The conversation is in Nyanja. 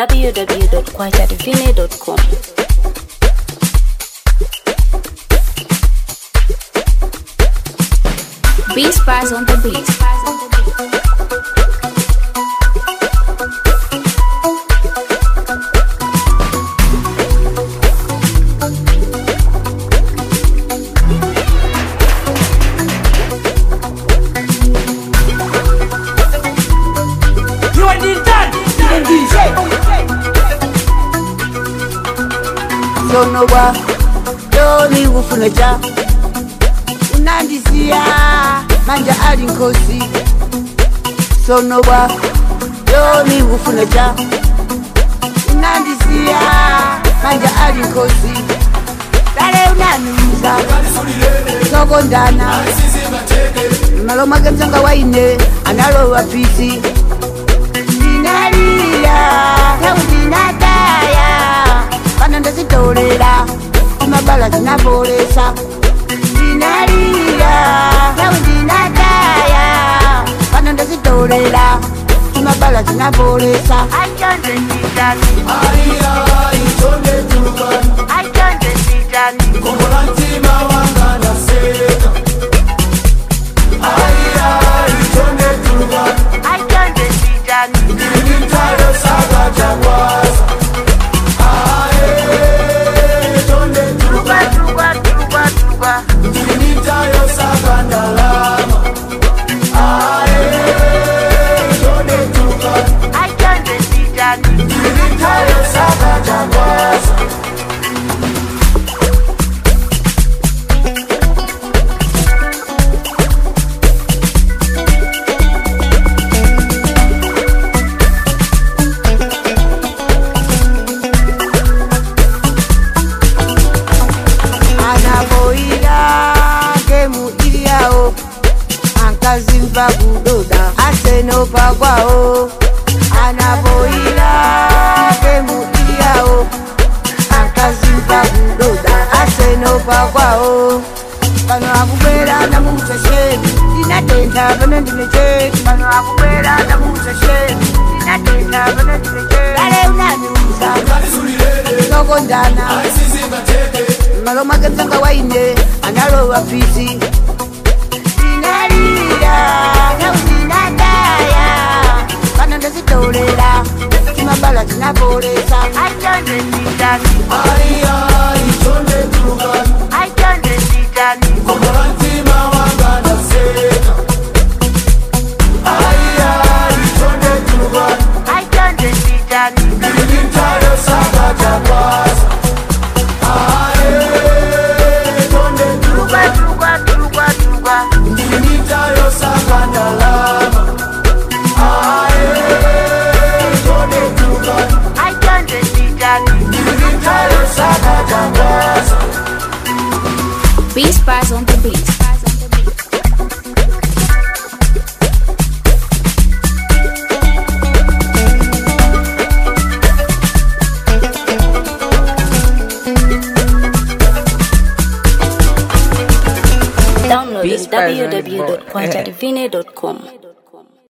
www.kwajadivine.com. Beast Bars on the beat. You are the dad, the DJ. sonowa doni kufunecha unandisiya manja ali nkosi sonowa doni kufunecha unandisiya manja ali nkosi dale unanuza sokondana maloma gemsanga waine analowa pisi ndinalira tau ndinataya pano ndazitolera kumabala zinabolesa ndinalira tau ndinataya pano ndazitolera kumabala zinabolesa achonde nditani achonde nditani achonde nditani tuba tuba tuba tuba achonde nditani anaboira gemu iliyawo ankazimba kudoda asenopa kwawo anaboira gemu iliyawo ankazimba kudoda asenopa kwawo pano akubwera namuchasheni ndinatenda pano ndinecheki pano akubwera namuchasheni ndinatenda pano ndinecheki kale unaniuza sokondana maloma gemsanga waine analowa pisi ndinalira nau ndinataya pano ndazitolera timabala zinabolesa achonde nditani achonde nditani achonde nditani tuba tuba tuba tuba achonde nditani Beast Bars on the beat. Download Beast Bars on the board. www.kwajadivine.com.